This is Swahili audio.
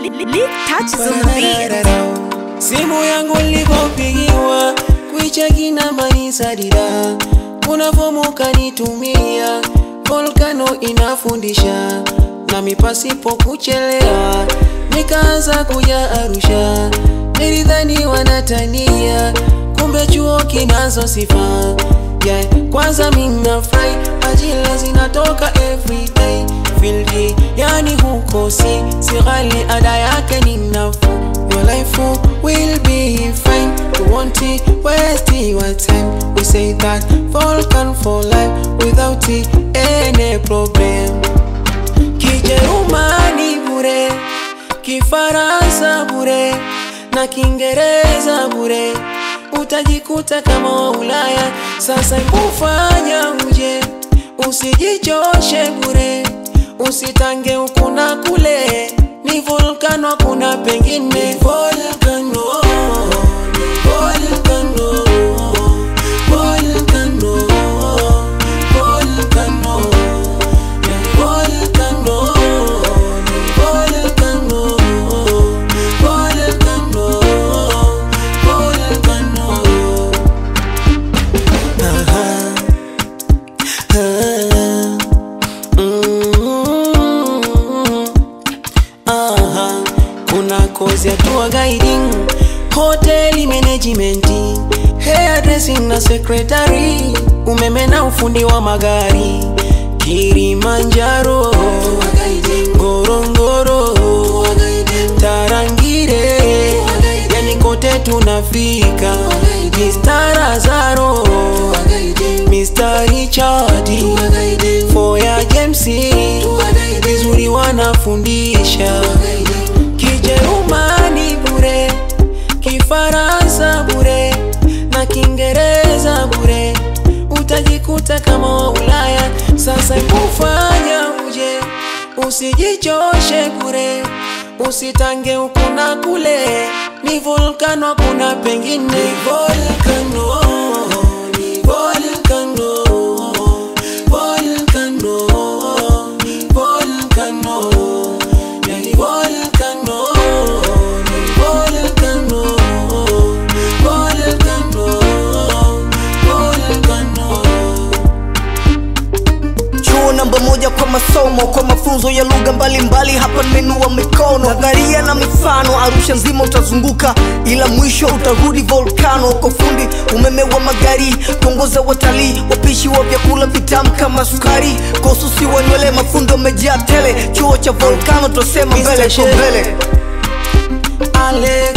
Lick touches on the beat. Simu yangu nilipopigiwa kuicheki namba ni sadida, kuna fomu kanitumia, volkano inafundisha nami pasipo kuchelea nikaanza kuja Arusha, nilidhani wanatania, kumbe chuo kinazo sifa yeah. Kwanza mina fry ajira zinatoka everyday field, yani huko si si ghali, ada yake ni nafuu Your life will be fine. You won't waste your time. We say that Vulcan for life without any problem. Kijerumani bure, Kifaransa bure na Kiingereza bure, utajikuta kama wa Ulaya. Sasa kufanya uje, usijichoshe bure, usitange huku na kule ni volcano, kuna pengine volcano, ni volcano, volcano, volcano, ni volcano, ni volcano, volcano, volcano. Aha, ah, mm. Aha, kuna kozi ya tour guiding, hotel management, hairdressing na secretary, umeme na ufundi wa magari, Kilimanjaro, Ngorongoro, Tarangire, yani kote tunafika, Mr. Zaro, Mr. Richard, Foya James, vizuri wanafundisha Kijerumani bure, Kifaransa bure na Kiingereza bure, utajikuta kama wa Ulaya. Sasa kufanya uje, usijichoshe bure, usitange huku na kule, ni volcano, kuna pengine ni volcano, ni volcano, volcano, ni volcano, ni volcano, ni volcano, volcano, volcano. chuo namba moja kwa masomo kwa mafunzo ya lugha mbalimbali hapa nimenua mikono nadharia na mifano arusha nzima utazunguka ila mwisho utarudi volcano kwa fundi umeme wa magari kuongoza watalii wapishi wa vyakula vitamu kama sukari kwa ususi wa nywele mafundo amejaa tele chuo cha volcano twasema mbele kwa mbele Alex